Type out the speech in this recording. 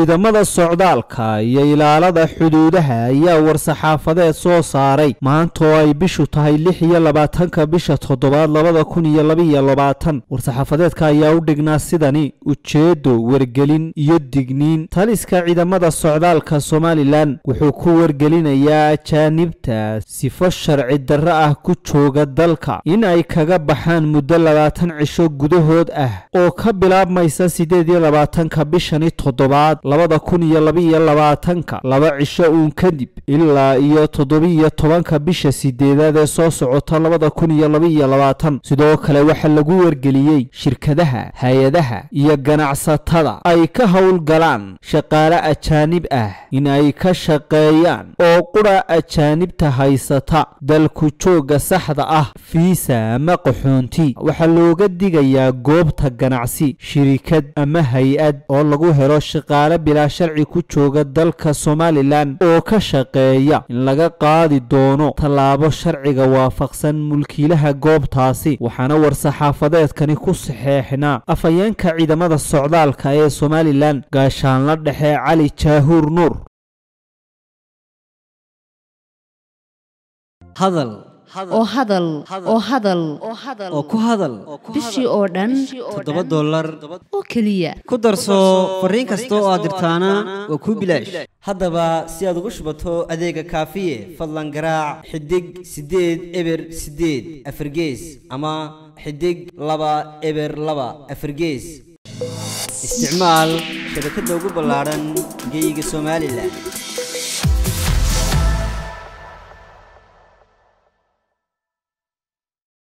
ciidamada socdaalka iyo ilaalada xuduudaha ayaa war-saxaafadeed soo saaray maanta oo ay bishu tahay lix iyo labaatanka bisha toddobaad labada kun iyo labaiyo labaatan war-saxaafadeedka ayaa u dhignaa sidani ujeedo wargelin iyo digniin taliska ciidamada socdaalka somalilan wuxuu ku wargelinayaa ajaanibta sifo sharci darro ah ku jooga dalka in ay kaga baxaan muddo labaatan cisho gudahood ah oo ka bilaabmaysa sideed iyo labaatanka bishani toddobaad labada kun iyo labaiyo labaatanka laba cisho uun kadib ilaa iyo toddobiiyo tobanka bisha sideedaad ee soo socota labada kun iyo labaiyo labaatan sidoo kale waxaa lagu wargeliyey shirkadaha hay-adaha iyo ganacsatada ay ka howlgalaan shaqaale ajaanib ah in ay ka shaqeeyaan oo qura ajaanibta haysata dalku joogga saxda ah fiisa ama qaxoonti waxaa looga digayaa goobta ganacsi shirikad ama hay-ad oo lagu helo shaqaale bilaa sharci ku jooga dalka somalilan oo ka shaqeeya in laga qaadi doono tallaabo sharciga waafaqsan mulkiilaha goobtaasi waxaana war-saxaafadeedkani ku saxeexnaa afhayeenka ciidamada socdaalka ee somalilan gaashaanla dhexe cali jaahuur nuur hadal oo hadal oo hadal oo ku hadal bishii oo dhan toddoba dollar oo keliya ku darso fariin kasta oo aad dirtaana waa kuu bilaash haddaba si aad ugu shubato adeega kaafiye fadlan garaac xidig siddeed eber siddeed afargees ama xidig laba eber laba afargees isticmaal shabakadda ugu ballaadhan geyga somalilan